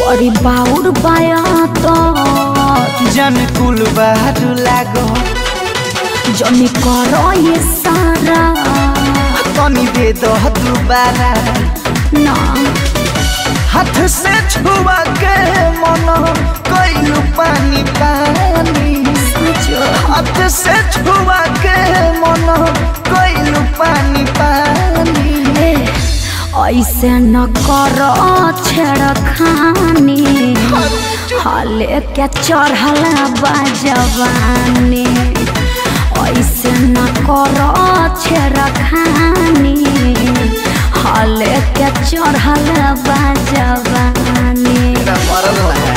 बड़ी बाउर बाया तो जन कुल बारू लागो जनी करो ये सारा तनी दे दो दोबारा ना हाथ से छुआ के मन कैलू पानी पानी सचो हाथ से छुआ के मन कैलू पानी पानी ए, ऐसे न करो छेड़खानी हाले के चढ़ल बाजवानी ऐसे न करो छेड़खानी हाले के चढ़ल बाजवानी मरल है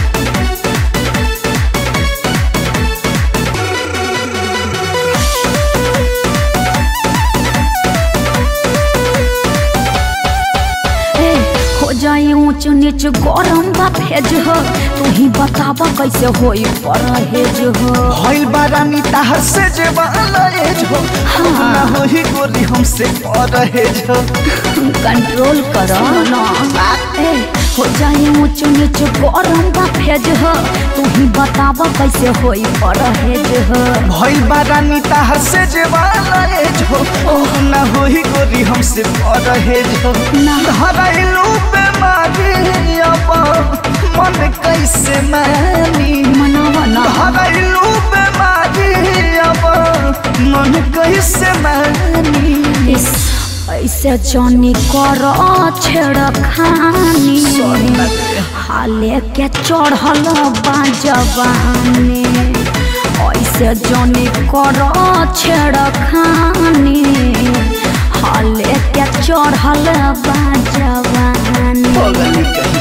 ए, हो जाई ऊंच नीच गरम बा भेज हो तू ही बताब कैसे होई परहेज हो भइल बारानी ताहर से जे एज हो ना होई गोरी हमसे परहेज हो कंट्रोल करो ना ए, हो जाई ऊंच नीच गरम बा भेज हो तू ही बताब कैसे होई परहेज हो भइल बारानी ताहर से जे एज हो ना होई गोरी हमसे परहेज हो ना। धराइलू बेमारी अब मन कैसे मानी मनावा ना धराइलू बेमारी अब मन कैसे मानी इस ऐसे जनी करो छेड़खानी हाले के चढ़ल बाजवानी ऐसे जनी करो छेड़खानी हाले के चढ़ल बाजवानी पगली कहीं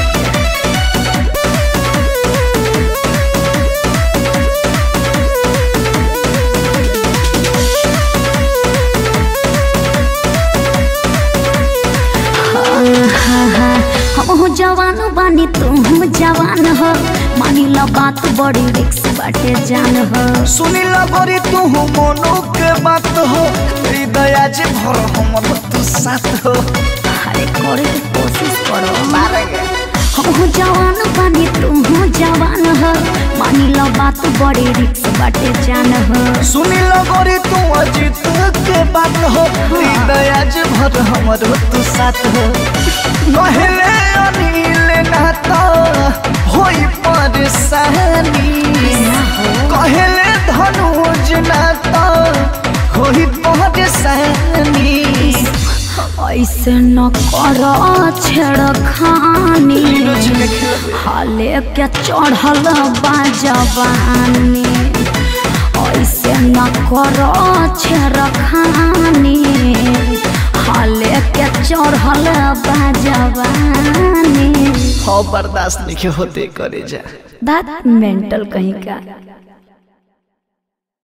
हम जवान बानी तुम जवान हो मानी ला बात बड़ी रिक्स बाटे जान हो सुनी लगोरी तू मोनो के बात हो ई दया जे भर हमर तू साथ हो अरे करे के कोशिश करो हम जवान बानी तुम जवान हो मानी ला बात बड़ी रिक्स बाटे जान हो सुनी लगोरी तू अजीत के बात हो ई दया जे भर हमर तू साथ हो कहले अनिल नाता होई परेशानी कहले धनुज नाता होई परेशानी ऐसे न करो छेड़खानी नीरज में खेल हाले के चढ़ल बाजवानी ऐसे न करो छेड़खानी हाले के चढ़ल बाजवानी हो बर्दाश्त नहीं होते करे जा बात मेंटल कहीं का